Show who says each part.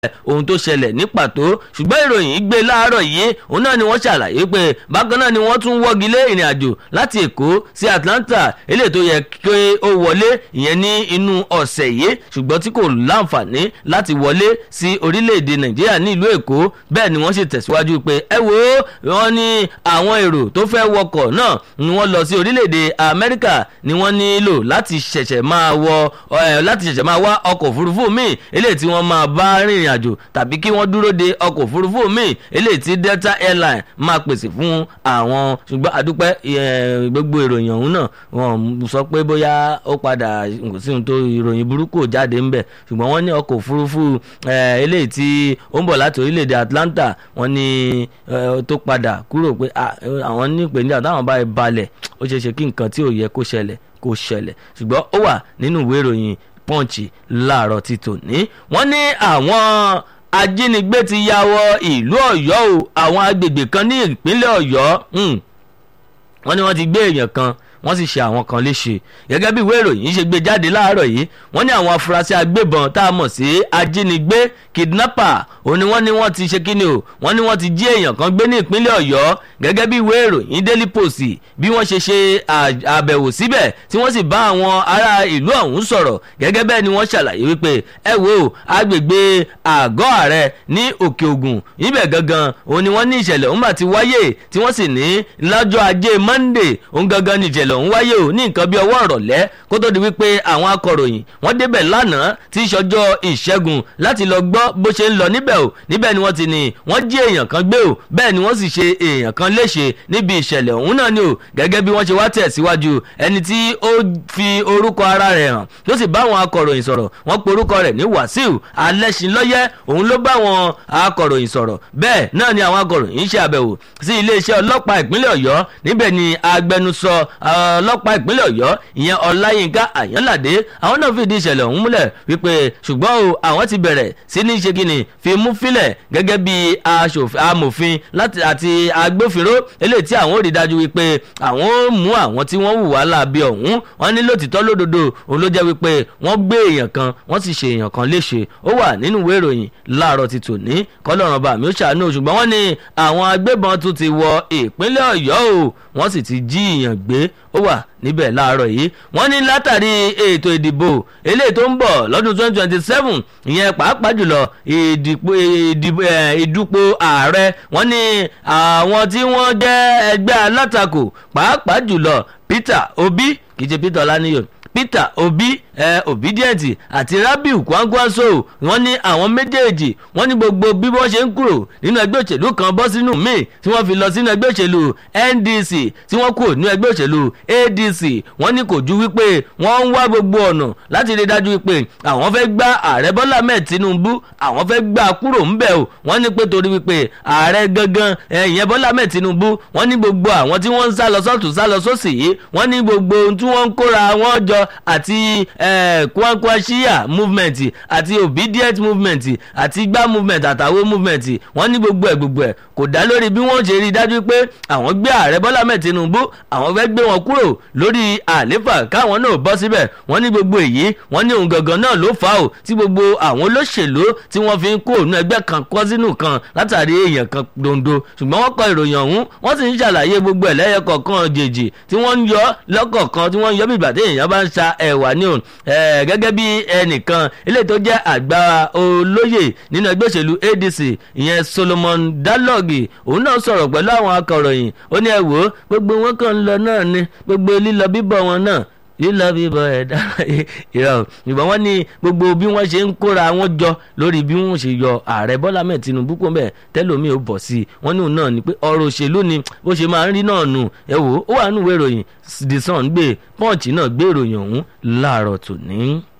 Speaker 1: ohun tó ṣẹlẹ̀ ní pàtó ṣùgbọ́n ìròyìn gbé láàárọ̀ yìí òun náà ni wọ́n ṣàlàyé pé bákan náà ni wọ́n tún wọ́gi lé ìrìn àjò láti èkó sí atlanta eléyìí tó yẹ kí ó wọlé ìyẹn ní inú ọ̀sẹ̀ yìí ṣùgbọ́n tí kò láǹfààní láti wọlé sí orílẹ̀-èdè nàìjíríà ní ìlú èkó bẹ́ẹ̀ ni wọ́n sì tẹ̀síwájú pé ẹ wo wọ́n ní àwọn èrò tó fẹ́ wọkọ̀ náà ni wọ́n lọ sí orílẹ̀-èdè amẹ́ríkà ni wọ́n nílò láti ṣẹ̀ṣẹ̀ máa wọ láti ṣẹ̀ṣẹ̀ máa wá ọkọ̀ òfurufú míì eléyìí tí wọ́n máa bá rìnrìn àjò tàbí kí wọ́n dúró de ọkọ̀ òfurufú míì eléyìí tí delta airline máa pèsè fún àwọn ṣùgbọ́n àdúpẹ́ gbogbo ìròyìn ọ̀hún náà wọ́n sọ pé bóyá ó padà kò sí ohun tó ìròyìn burúkú jáde ńbẹ ṣùgbọ́n wọ́n ní ọkọ̀ òfurufú eléyìí tí ó ń bọ̀ láti orílẹ̀-èdè atlanta wọ́n ní tó padà kúrò pé àwọn ní ìpèníjà táwọn bá balẹ̀ ó ṣeé ṣe kí nǹkan tí ò yẹ kó ṣẹlẹ̀ kó ṣẹlẹ̀ ṣùgbọ́n ó wà nínú ìwé ìròyìn punch láàárọ̀ ti tòní wọ́n ní àwọn ajínigbé ti ya wọ ìlú ọ̀yọ́ o àwọn agbègbè kan ní ìpínlẹ̀ ọ̀yọ́ wọ́n ní wọ́n ti gbé èèyàn kan wọ́n sì ṣe àwọn kan léṣe gẹ́gẹ́ bí ìwé ìròyìn ṣe gbé jáde láàárọ̀ yìí wọ́n ní àwọn afurasí agbébọn tá a mọ̀ sí ajínigbé kidnapper òun ni wọ́n ní wọ́n ti ṣe kíni o wọ́n ní wọ́n ti jí èèyàn kan gbé ní ìpínlẹ̀ ọ̀yọ́ gẹ́gẹ́ bí ìwé ìròyìn daily post bí wọ́n ṣe ṣe àbẹ̀wò síbẹ̀ tí wọ́n sì bá àwọn ará ìlú ọ̀hún sọ̀rọ̀ gẹ́gẹ́ bẹ́ẹ̀ ni wọ́n ṣàlàyé wípé ẹ wo agbègbè àgọ́ ààrẹ ní òkè ògùn ibẹ̀ gangan òun ni wọ́n ní ìṣẹ̀lẹ̀ òun bá ti wáyé tí wọ́n sì ní lọ́jọ́ ajé monday òun gangan ní ìṣẹ̀lẹ̀ ọ̀hún wáyé o ní nǹkan bí ọwọ́ ọ̀rọ̀lẹ́ kó tó di wípé àwọn akọ̀ròyìn wọ́n débẹ̀ lánàá tí ìṣọjọ́ ìṣẹ́gun láti lọ gbọ́ bó ṣe ń lọ níbẹ̀ o níbẹ̀ ni wọ́n ti ní wọ́n jí èèyàn kan gbé o bẹ́ẹ̀ ni wọ́n sì ṣe èèyàn kan léṣe níbi ìṣẹ̀lẹ̀ ọ̀hún náà ni o gẹ́gẹ́ bí wọ́n ṣe wá tẹ̀síwájú ẹni tí ó fi orúkọ ara rẹ̀ hàn tó sì bá àwọn akọ̀ròyìn sọ̀rọ̀ wọ́n pe orúkọ rẹ̀ ní wàsíù alẹ́sìnlọ́yẹ́ òun ló bá àwọn akọ̀ròyìn sọ̀rọ̀ bẹ́ẹ̀ náà ni àwọn akọ̀ròyìn ṣe àbẹ̀wò sí iléeṣẹ́ ọlọ́pàá ìpínlẹ̀ ọ̀yọ́ níbẹ̀ ni agbẹnusọ ọlọ́pàá ìpínlẹ̀ ọ̀yọ́ ìyẹn ọláyínká àyànládé àwọn náà fìdí ìṣẹ̀lẹ̀ ọ̀hún múlẹ̀ wípé ṣùgbọ́n o àwọn ti bẹ̀rẹ̀ sí ní ṣe kíni fi mú fílẹ̀ gẹ́gẹ́ bí amòfin àti agbófinró eléyìí tí àwọn ò rí dájú wípé àwọn ó mú àwọn tí wọ́n hùwà láabi ọ̀hún wọ́n ní lòtítọ́ lódodo òun ló jẹ́ wípé wọ́n gbé èèyàn kan wọ́n sì ṣe èèyàn kan léṣe ó wà nínú ìwé ìròyìn láàárọ̀ ti tòní kọ́lọ́run bá mi ó ṣàánú ṣùgbọ́n wọ́n ní àwọn agbébọn tún ti wọ ìpínlẹ̀ ọ̀yọ́ o wọ́n sì ti jí èèyàn gbé ó wà níbẹ̀ láàárọ̀ yìí wọ́n ní látàrí ètò ìdìbò eléyìí tó ń bọ̀ lọ́dún twenty twenty seven ìyẹn pàápàá jùlọ ìdúpọ̀ ààrẹ wọ́n ní àwọn tí wọ́n jẹ́ ẹgbẹ́ alátakò pàápàá jùlọ Peter Obi kì í ṣe Peter Ọláníyàn Peter Obi eh, Obidient àti Rabiu Kwangwaso wọ́n ní àwọn méjèèjì wọ́n ní gbogbo bí wọ́n ṣe ń kúrò nínú ẹgbẹ́ òṣèlú kan bọ́ sínú míì tí wọ́n fi lọ sínú ẹgbẹ́ òṣèlú NDC tí wọ́n kúrò nínú ẹgbẹ́ òṣèlú ADC wọ́n ní kò ju wípé wọ́n ń wá gbogbo ọ̀nà láti rí dájú wípé àwọn fẹ́ gbá ààrẹ Bọ́lá Ahmed Tinubu àwọn fẹ́ gbá kúrò ńbẹ̀ o wọ́n ní pé torí wípé ààrẹ gangan ìyẹn Bọ́lá Ahmed Tinubu wọ́n ní gbogbo àwọn tí wọ́n ń sá lọ sọ́tún sá lọ sósì yìí wọ́n ní gbogbo ohun tí wọ́n ń kóra wọn jọ àti kwankwashia movement àti obedient movement àti gbá movement àtàwọn movement wọ́n ní gbogbo ẹ̀ gbogbo ẹ̀ kò dá lórí bí wọ́n ṣe rí i dájú pé àwọn gbé ààrẹ bọ́lá ahmed tinubu àwọn fẹ́ gbé wọn kúrò lórí àléfà káwọn náà bọ́ síbẹ̀ wọ́n ní gbogbo èyí wọ́n ní òun gangan náà ló fà ó tí gbogbo àwọn olóṣèlú tí wọ́n fi ń kó òun ẹgbẹ́ kan kọ́ sínú kan látàrí èèyàn kan dondo ṣùgbọ́n wọ́n kọ ìròyìn ọ̀hún wọ́n sì ń ṣàlàyé gbogbo ẹ̀ lẹ́yẹ kọ̀ọ̀kan jèjì tí wọ́n ń yọ lọ́kọ̀ọ̀kan tí wọ́n ń yọ bí ìgbà tí èèyàn bá ń sa ẹ̀wà ní òun gẹ́gẹ́ bí ẹnìkan eléyìí tó jẹ́ àgbà olóyè nínú ẹgbẹ́ òṣèlú ADC ìyẹn Solomon Dalọ́gì òun náà sọ̀rọ̀ pẹ̀lú àwọn akọ̀ròyìn ó ní ẹ wò ó gbogbo wọn kàn ń lọ náà ni gbogbo lílọ bíbọ̀ wọn náà lílọ bíbọ̀ ẹ̀ dára ìrọ̀ ìbọn wọn ní gbogbo bí wọ́n ṣe ń kóra wọn jọ lórí bí wọ́n ṣe yọ ààrẹ Bọ́lá mẹ́ẹ̀ Tinubu kó bẹ́ẹ̀ tẹ́lómi ò bọ̀ sí i wọ́n ní òun náà ni pé ọ̀rọ̀ òṣèlú ni bó ṣe máa ń rí náà nù ẹ wò ó wà nínú ìwé ìròyìn The Sun gbé Punch náà gbé ìròyìn ọ̀hún láàárọ̀ tòní.